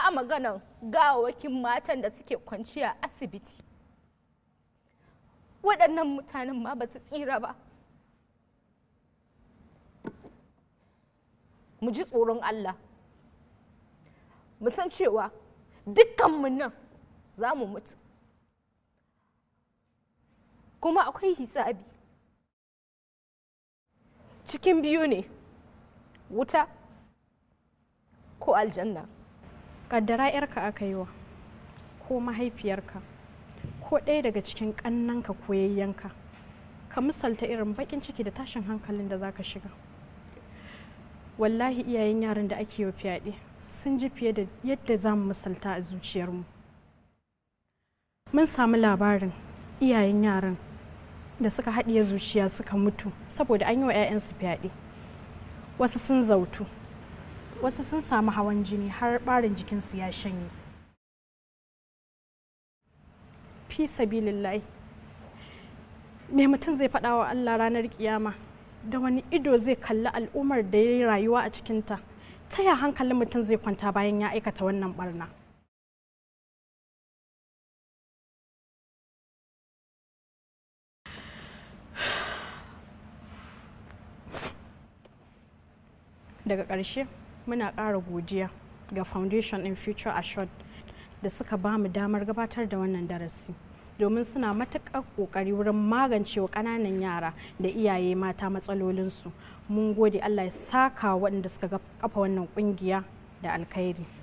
ba maganan gawawakin matan da suke kwanciya asibiti waɗannan mutanen ma ba su tsira ba mu ji tsoron Allah mu san cewa dukkanmu nan za mu mutu kuma akwai hisabi cikin biyu ne wuta ko aljanna kaddara yarka aka yi wa ko mahaifiyarka ko ɗaya daga cikin ƙannanka ko yayyanka ka misalta irin baƙin ciki da tashin hankalin da zaka shiga wallahi iyayen yaran da ake wa fyaɗe sun ji fiye da yadda za mu misalta a zuciyarmu mun samu labarin iyayen yaran da suka haɗiye zuciya suka mutu saboda an yi wa 'ya'yansu fyaɗe wasu sun zautu wasu sun samu hawan jini har ɓarin jikinsu ya shanye fi sabilillahi me mutum zai faɗa wa allah ranar kiyama da wani ido zai kalli al'ummar da ya yi rayuwa a cikinta ta ya hankalin mutum zai kwanta bayan ya aikata wannan barna daga ƙarshe muna ƙara godiya ga foundation in future assured da suka ba mu damar gabatar da wannan darasi domin suna matuƙar ƙoƙari wurin magancewa ƙananan yara da iyaye mata matsalolinsu mun gode allah ya saka waɗanda suka kafa wannan ƙungiya da alkhairi